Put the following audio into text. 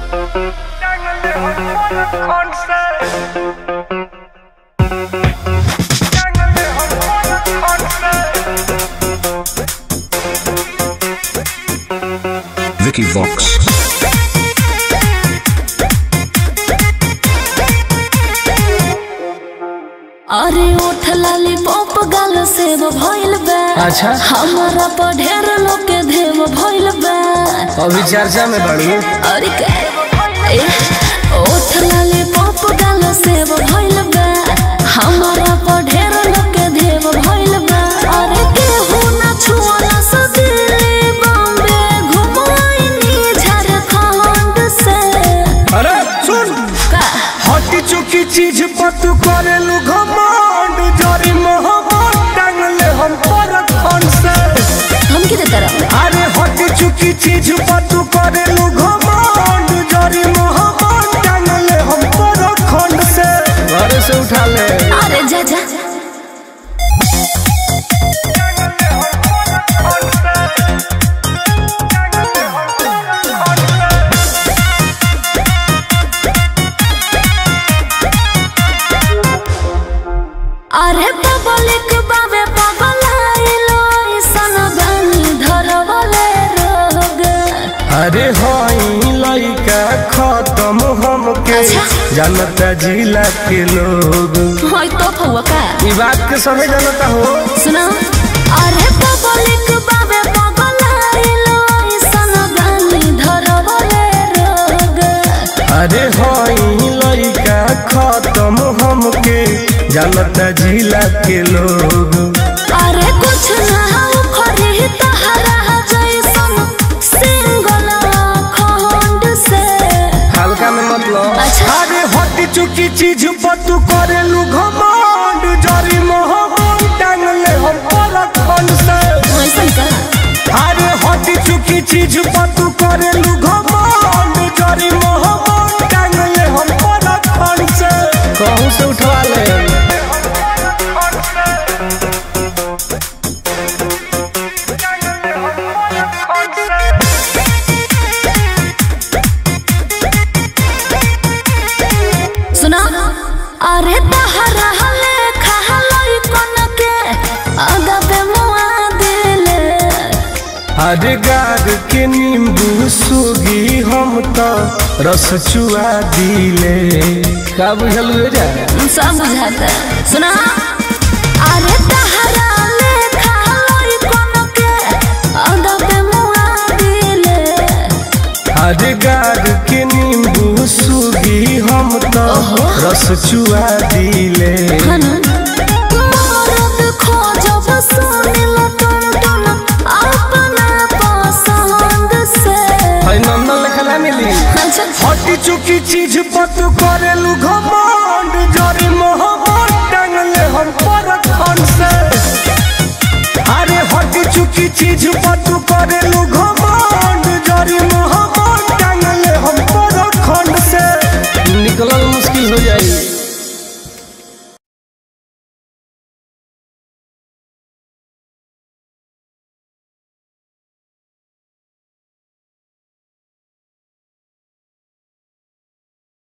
Vicky Vox. अरे उठ लाली पॉप गाल सेव भइल बा अच्छा। हमारा पर ढेर लोग के देव भइल बा अभी चर्चा में बढ़ू अरे के ए, उठ लाली पॉप गाल सेव भइल बा हमारा पर ढेर लोग के देव भइल बा अरे केहू ना छुअला से दिल्ली बॉम्बे घुमाइनी झारखंड से अरे सुन का हटी चुकी चीज पर तू करेलू घमंड जरी मोहब्बत टांगले हम पर खन से हम किधर तरफ अरे हटी चुकी चीज पर तू करेलू घमंड जरी मोहब्बत टांगले हम पर खन से घर से उठा ले अरे जा जा अरे पब्लिक बाबे पगलाइलो ऐसन बानी धरवले रोग अरे हई लइका खत्म हमके अच्छा। जानता जिला के लोग होय तो फुआ का ई बात के सभी जानता हो सुना अरे पब्लिक बाबे पगलाइलो ऐसन बानी धरवले रोग अरे हई लइका खत्म हमके जानता जिला के लोग अरे कुछ ना हो खरी तहरा जैसन सिंगल खंड से हल्का में मतलब अच्छा। अरे हटी चुकी चीज पर तू करेलू घमंड जरी मोहब्बत टांगले हम पर खन से ऐसन का अरे हटी चुकी चीज पर तू करेलू घमंड जरी मोहब्बत टांगले हम पर खन से कहूं से उठवा ले सुना अरे तहरा हले खहलई कन के अदबे मुआ दिले अरे गार के नींबू सुगी हम तो रस चुआ दिले का बुझल जा सब बुझाता सुना अरे तहरा ले खहलई कन के अदबे मुआ दिले अरे गार के नींबू सुगी हम तो रस चुआ दिले हनु मरद खोजब सुनिल टन टन अपना पसंद से है नंदन लिखला मिली अच्छा हटी चुकी चीज पर तू करेलू घम